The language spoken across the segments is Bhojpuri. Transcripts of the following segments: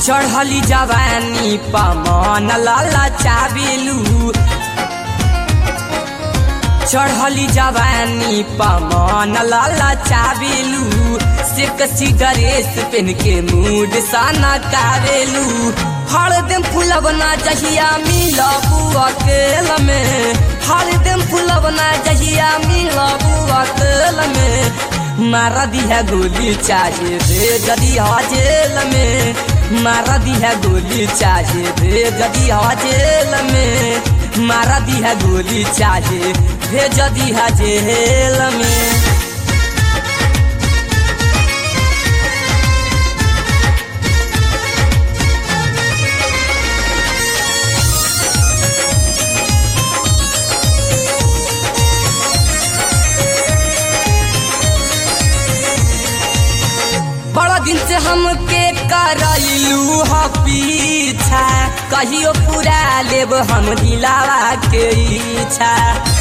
चढ़ली जवानी पमन लाला चाबिलू चढ़ली जवानी पमन लाला चाबिलू से कसी ड्रेस पहन के मूड साना कारेलू हरदम फुलवना जहिया मिलबू अकेल में हरदम फुलवना जहिया मिलबू अकेल में मारा दिया गोली चाहे रे जदी जेल में मारा दिया गोली चाहे रे जदी जेल में मारा दिया गोली चाहे रे जदी जेल में बड़ा दिन से हमके करलू ह पीछा कहियो पूरा लेब हम दिलावा के इच्छा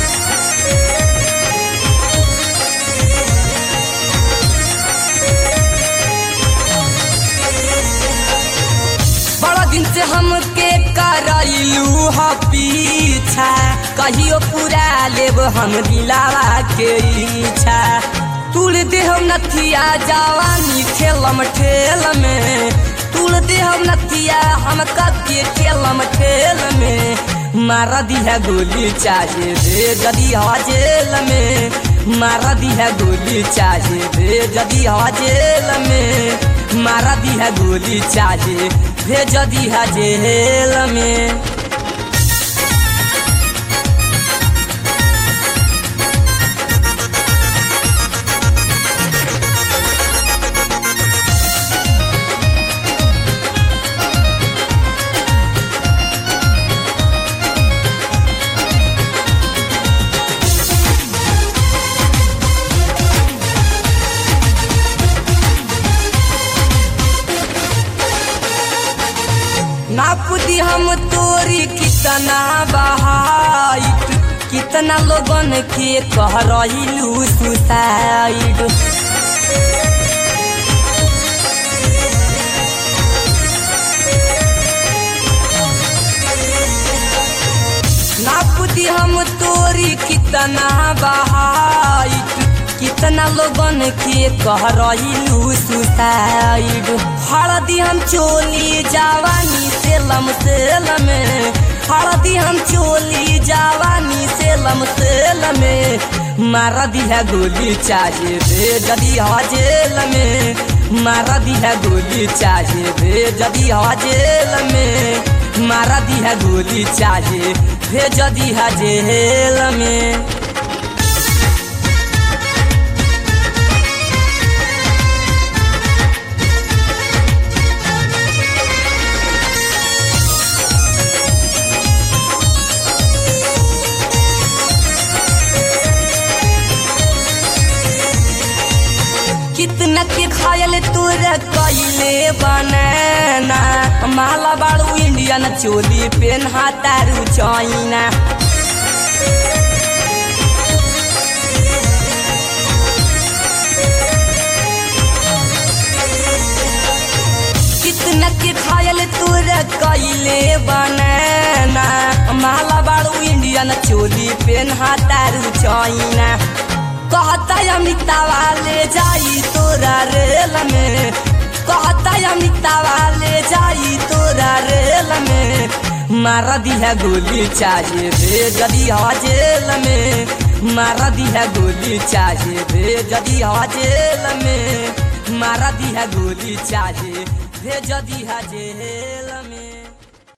बड़ा दिन से हमके करलू ह पीछा कहियो पूरा लेब हम दिलावा के इच्छा तुल देह नथिया जवानी खेलम ठेल में तुल देह नथिया हम कके खेलम ठेल में मारा दिया गोली चाहे रे जदी जेल में मारा दिया गोली चाहे रे जदी जेल में मारा दिया गोली चाहे रे जदी जेल में नाप दी हम तोरी कितना बहाइट कितना लोगन के कह रही सुसाइड नाप दी हम तोरी कितना बहाइट कितना लोगन के कह रही सुसाइड हरदी हम चोली जवानी सेलम सेल में हरदी हम चोली जवानी सेलम सेल में मारा दिया गोली चाहे रे जदी जेल में मारा दिया गोली चाहे रे जदी जेल में मारा दिया गोली चाहे रे जदी जेल में कितना के खायल तोर कैले बनाना माला बाड़ू इंडियन चोली पेन हातारू चाइना कितना के खायल तोर कैले बनाना माला बाड़ू इंडियन चोली पेन हातारू चाइना कहता अमितावा ले जाई तोरा रेल में कहता अमितावा ले जाई तोरा रेल में मारा दिया गोली चाहे रे जदी जेल में मारा दिया गोली चाहे रे जदी जेल में मारा दिया गोली चाहे रे जदी जेल